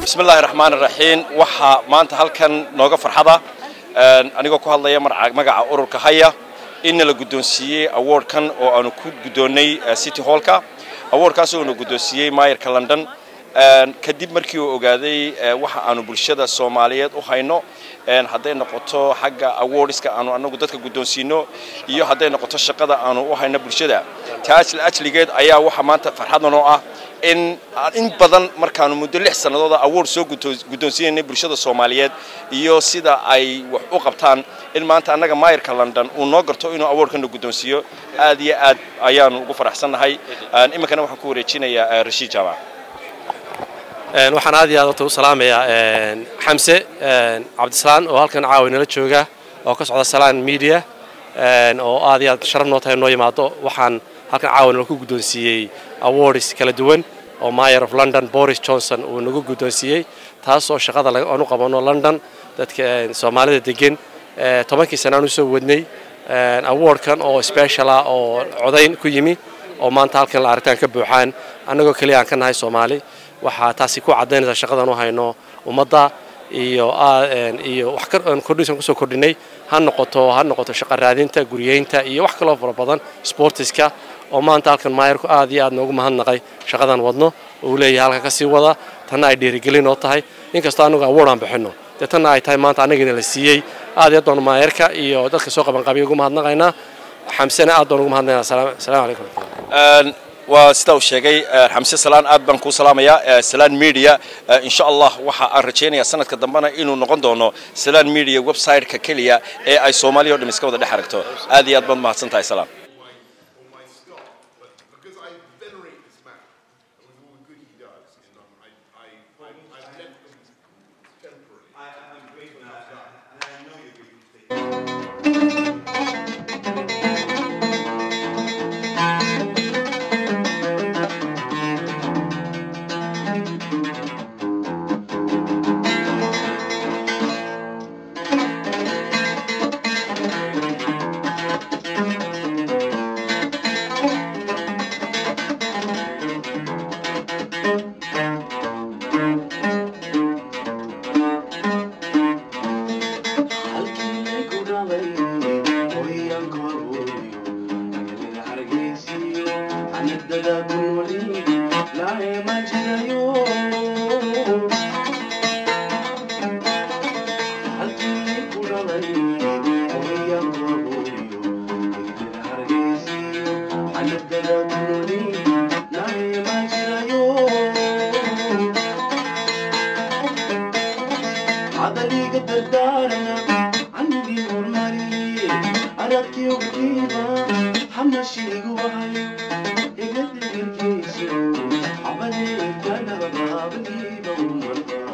bismi illaahi raxmaan iraxiim waxaa maanta halkan nooga farxada anigoo ku hadlaya magaca ururka haya inna la guddoonsiiyey awardkan oo aanu ku guddoonnay city hallka awardkaas oo na guddoonsiiyey maayarka london kadib markii uu ogaaday waxa aanu bulshada soomaaliyeed u hayno hadday noqoto xagga awardska aanu anagu dadka guddoonsiino iyo hadday noqoto shaqada aanu u hayno bulshada taas ajligeed ayaa waxa maanta farxadan oo ah in in badan markaanu muddo lix sannadooda award soo guddoonsiinaynay bulshada soomaaliyeed iyo sida ay wax u qabtaan in maanta annaga maayarka london uu noo garto inuu awardkana guddoonsiiyo aad iyo aad ayaanu ugu faraxsannahay iminkana waxaan ku wareejinayaa rashiid jaamac waxaan aad iyo aad horta u salaamayaa xamse cabdisalaan oo halkan caawi nala jooga oo ka socda salaan media oo aad iyo aad sharaf noo tahay noo yimaado waxaan halkan caawi nala ku guddoonsiiyey awards kala duwan oo mayor of london boris johnson uu nagu guddoonsiiyey taas oo shaqada aan u qabano london dadka soomaalida degan tobankii sana aan usoo wadnay awardkan oo special ah oo codayn ku yimi oo maanta halkan la aragtaan ka buuxaan annagoo keliya aan ka nahay soomaali waxaa taasi ku caddaynaysaa shaqadan u hayno ummadda iyo iyo wax kordhisan kusoo kordhinay ha noqoto ha noqoto shaqa raadinta guriyeynta iyo wax kaloo fara badan sportiska oo maanta halkan maayarku aad iyo aad noogu mahadnaqay shaqadan wadno oo uu leeyahay halkan ka sii wada tanna ay dhiirigelin oo tahay inkastoo annagu award aan bixinno dee tanna ay tahay maanta annagiina la siiyey aad iyo aad baan maayarka iyo dadka soo qaban qabiya ugu mahadnaqaynaa xamsena aad baan ugu mahadnaqaynaa salaamu calaykum waa sida uu sheegay xamse salaan aad baan kuu salaamayaa salaan media insha allah waxa aan rajaynayaa sanadka dambena inuu noqon doono salaan media website-ka keliya ee ay soomaaliya o dham iska wada dhex aragto aad iyo aad baad mahadsan tahay salaam Abadi kana baabni bawman